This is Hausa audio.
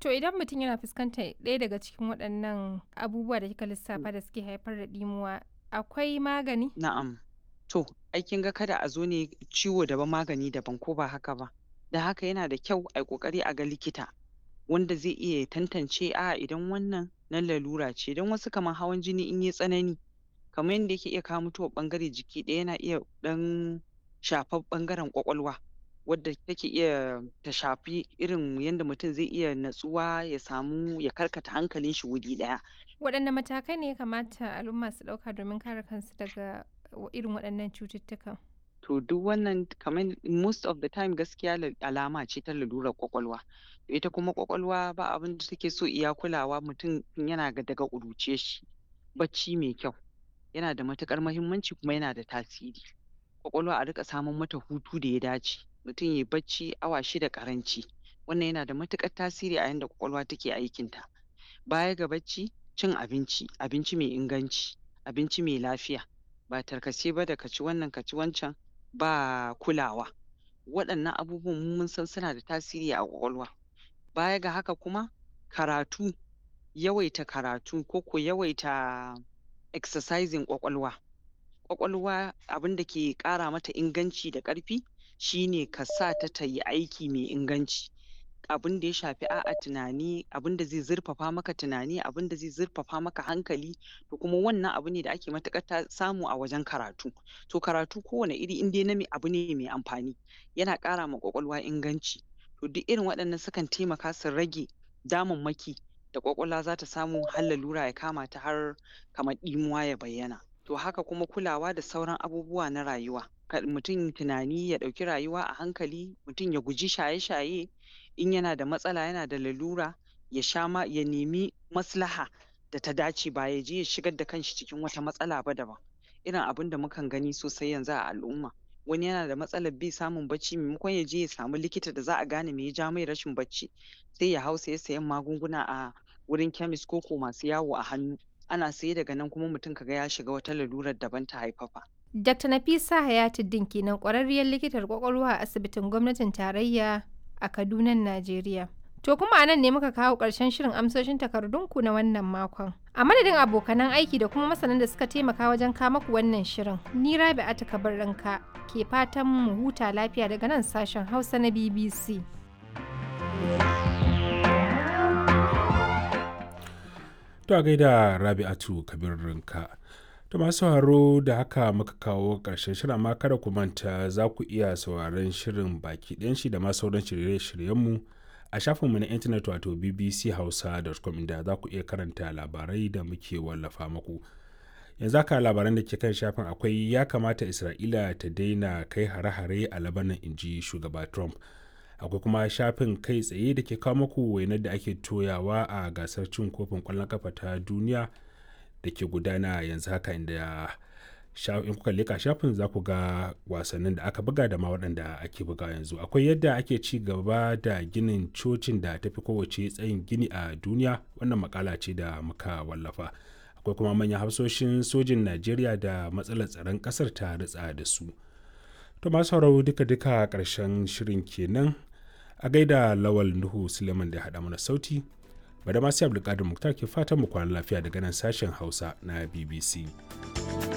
To idan mutum yana fuskantar ɗaya daga cikin waɗannan abubuwa da kika lissafa da suke haifar da ɗimuwa, akwai magani? Na'am. To, ai kin ga kada a zo ne ciwo daban magani daban ko ba haka ba. Da haka yana da kyau ai ƙoƙari a ga likita wanda zai iya ya tantance a'a idan wannan na lalura ce don wasu kamar hawan jini in yai tsanani kamar yanda yake iya kawo mutuwar ɓangare jiki ɗaya yana iya ɗan shafar ɓangaren ƙwaƙwalwa wadda take iya ta shafi irin yanda mutum zai iya natsuwa ya samu ya karkata hankalin shi wuri ɗaya. Waɗanne matakai ne ya kamata al'umma su ɗauka domin kare kansu daga irin waɗannan cututtukan? To duk wannan kamar most of the time gaskiya la alama ce ta lalurar ƙwaƙwalwa. Ita kuma ƙwaƙwalwa ba abin da take so iya kulawa mutum tun yana daga ƙuruciyar shi. Bacci mai kyau yana da matuƙar muhimmanci kuma yana da tasiri. Ƙwaƙwalwa a riƙa saman mata hutu da ya dace. Mutum yai bacci awa shida ƙaranci. Wannan yana da matuƙar tasiri a yanda ƙwaƙwalwa take aikinta. Baya ga bacci, cin abinci, abinci mai inganci, abinci mai lafiya. Ba tarkace ba da ka ci wannan ka ci wancan ba kulawa. Waɗannan abubuwan mu mun san suna da tasiri a ƙwaƙwalwa. Baya ga haka kuma, karatu, yawaita karatu ko ko yawaita exercising ƙwaƙwalwa. Ƙwaƙwalwa abin da ke ƙara mata inganci da ƙarfi shi ne ka sa ta ta yi aiki mai inganci. Abin da ya shafi a'a tunani, abin da zai zurfafa maka tunani, abin da zai zurfafa maka hankali to kuma wannan abu ne da ake matuƙar ta samu a wajen karatu. To karatu kowane iri in dai na abu ne mai amfani yana ƙara ma ƙwaƙwalwa inganci. To duk irin waɗannan sukan taimaka su rage damammaki da ƙwaƙwalwa za ta samu har lalura ya kama ta har kamar ɗimuwa ya bayyana. To haka kuma kulawa da sauran abubuwa na rayuwa. Kar mutum tunani ya ɗauki rayuwa a hankali, mutum ya guji shaye-shaye, in yana da matsala yana da lalura ya sha ma ya nemi maslaha da ta dace ba ya je ya shigar da kanshi cikin wata matsala ba daban. Irin abin da mukan gani sosai yanzu a al'umma. Wani yana da matsalar bai samun bacci maimakon ya je ya samu likita da za a gane me ya ja mai rashin bacci sai ya hau saye sayen magunguna a wurin chemist ko ko masu yawo a hannu. Ana saye daga nan kuma mutum ka ga ya shiga wata lalurar daban ta haifafa. Dr. Nafisa Hayatuddin kenan ƙwararriyar likitar ƙwaƙwalwa a asibitin gwamnatin tarayya a Kadunan Najeriya. To kuma a nan ne muka kawo ƙarshen shirin amsoshin takardunku na wannan makon. A madadin abokanan aiki da kuma masanan da suka taimaka wajen kawo maku wannan shirin, ni Rabi'atu Kabirrinka ke fatan mu huta lafiya daga nan sashen Hausa na BBC. To a gaida Rabi'atu Kabirrinka. To masu sauraro da haka muka kawo ƙarshen shirin amma kada ku manta za ku iya sauraron shirin baki ɗayan shi da ma sauran shirye-shiryenmu a shafinmu na intanet wato bbchausa.com inda za ku iya karanta labarai da muke wallafa muku. Yanzu haka labaran da ke kan shafin akwai ya kamata Isra'ila ta daina kai hare-hare a Labanan inji shugaba Trump. Akwai kuma shafin kai tsaye da ke kawo muku wainar da ake toyawa a gasar cin kofin ƙwallon kafa ta duniya. da ke gudana yanzu haka inda in kuka leka shafin za ku ga wasannin da aka buga da ma waɗanda ake buga yanzu akwai yadda ake ci gaba da ginin cocin da tafi kowace tsayin gini a duniya wannan makala ce da muka wallafa akwai kuma manyan hafsoshin sojin najeriya da matsalar tsaron ƙasar ta ritsa da su to masu sauraro duka-duka ƙarshen shirin kenan a gaida lawal nuhu suleiman da haɗa mana sauti bada masu abdulkadir muktar ke fatan mu kwana lafiya daga nan sashen hausa na bbc